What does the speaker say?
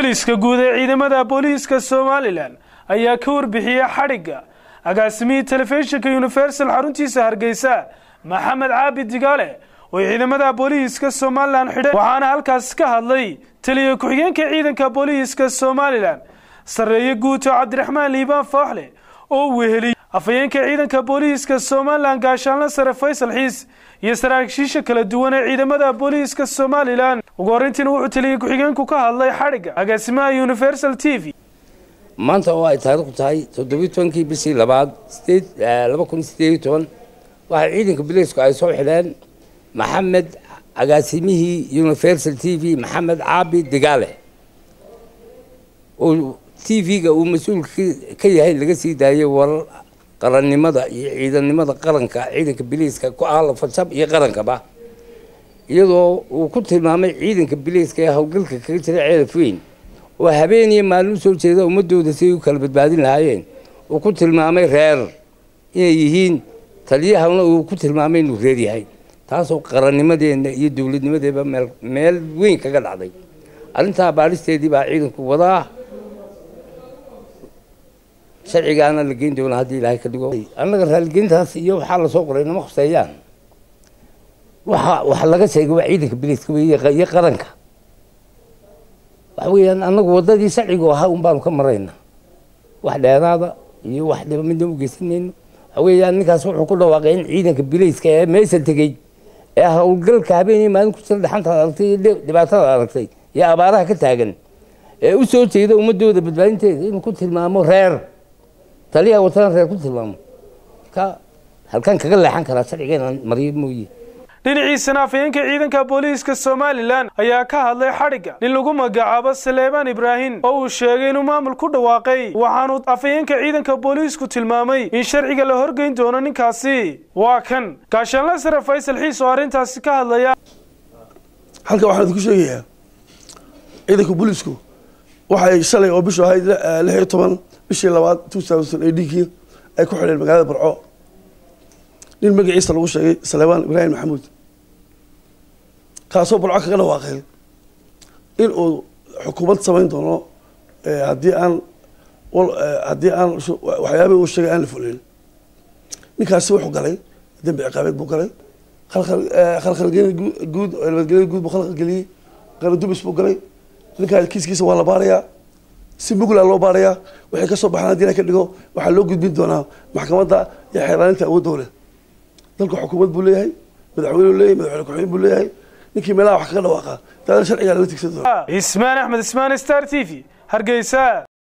taliska guud ee ciidamada booliiska somalilan ayaa ka warbixiyey xadhigga agaasimihii telefishinka universal xaruntiisa hargeysa maxamed caabi digaale oo ciidamada booliiska somalilan xidhay waxaana halkaas ka hadlay taliya ku-xigeenka ciidanka booliiska somalilan sarreeye guuto cabdiraxmaan liibaan fooxle oo weheliyey afhayeenka ciidanka booliiska somalilan gaashaanle sare faysal xiis iyo saraakiisha kala duwan ee ciidamada booliiska somalilan ugu horreyntiina wuxuu taliya ku-xigeenku ka hadlay xadhigga agaasimaha universal t v maanta oo ay taariikhdu tahay toddobiyi tobankii bishii labaad sideed laba kun sideed iyo toban waxay ciidanka booliisku ay soo xidheen maxamed agaasimihii universal t v maxamed caabi digaale oo t v-ga uu mas-uulka ka yahay laga sii daayay warar qarannimada iyo ciidannimada qaranka ciidanka biliiska ku ah lafajab iyo qarankaba iyadoo uu ku tilmaamay ciidanka biliiska ee howlgalka kaga jira ceelaf weyn oo habeen iyo maalin usoo jeeda ummadooda si ay u kala badbaadin lahaayeen uu ku tilmaamay reer inay yihiin taliyahana uu ku tilmaamay inuu reer yahay taasoo qarannimadeenna iyo dowladnimadeeba meel meel weyn kaga dhacday arrintaa baadhisteedii baa ciidanku wadaa sharcigaana la geyn doonaa haddii ilaahay ka dhigo annaga raaligeyntaas iyo waxaa lasoo qoray nama khuseeyaan waxa waxa laga sheegay waa ciidanka biliiska wey iyo qaranka waxa weeyaan annagu waddadii sharcigu ahaa un baanu ka marayna wax dheeraada iyo wax dhiba midna u geysanayno waxa weeyaan ninkaas wuxuu ku dhawaaqay in ciidanka biliiska ee meesha tegey ee howlgalka habeenii maalin ku jira dhaxantaad aragtay iyo dhibaatada aragtay iyo abaaraha ka taagan ee u soo jeeda ummadooda badbaadinteeda inuu ku tilmaamo reer taliyaha watana reer ku tilmaamo ka halkan kaga leexan karaa sharcigeena mariyo mooye dhinaciisana afhayeenka ciidanka booliiska somalilan ayaa ka hadlay xadhigga nin lagu magacaabo saleebaan ibraahim oo uu sheegay inuu maamul ku dhawaaqay waxaanu afhayeenka ciidanka booliisku tilmaamay in sharciga la horgeyn doono ninkaasi waa kan gaashaanle sare faysal xiis oo arrintaasi ka hadlaya halkan waxaan idinku sheegayaa ciidanka booliisku waxay shalay oo bishu ahayd lix iyo toban bishii labaad two thousand eightkii ay ku xidheen magaalada barco nin magaciisa lagu sheegay saleebaan ibraahim maxamuud kaasoo barco kaga dhawaaqay in uu xukuumad samayn doono haddii aan haddii aan waxyaabihii uu sheegay aan la fulin ninkaasi wuxuu galay dembi ciqaabeed buu galay khalkhalgelin guud nabadgelya guud buu khalkhalgeliyey qaladubis buu galay ninkaas kiiskiisa waa la baarayaa si mugla loo baarayaa waxay kasoo baxaan haddii la ka dhigo waxaa loo gudbin doonaa maxkamadda iyo xeeraaninta awoodda leh dalka xukuumad buu leeyahay madaxweyne leeyahay madaxweyne ku-xigeen buu leeyahay ninkii meelaha wax kaga dhawaaqa daadana sharcigaa lala tigsan doona ismaan axmed ismaan star t v hargeysa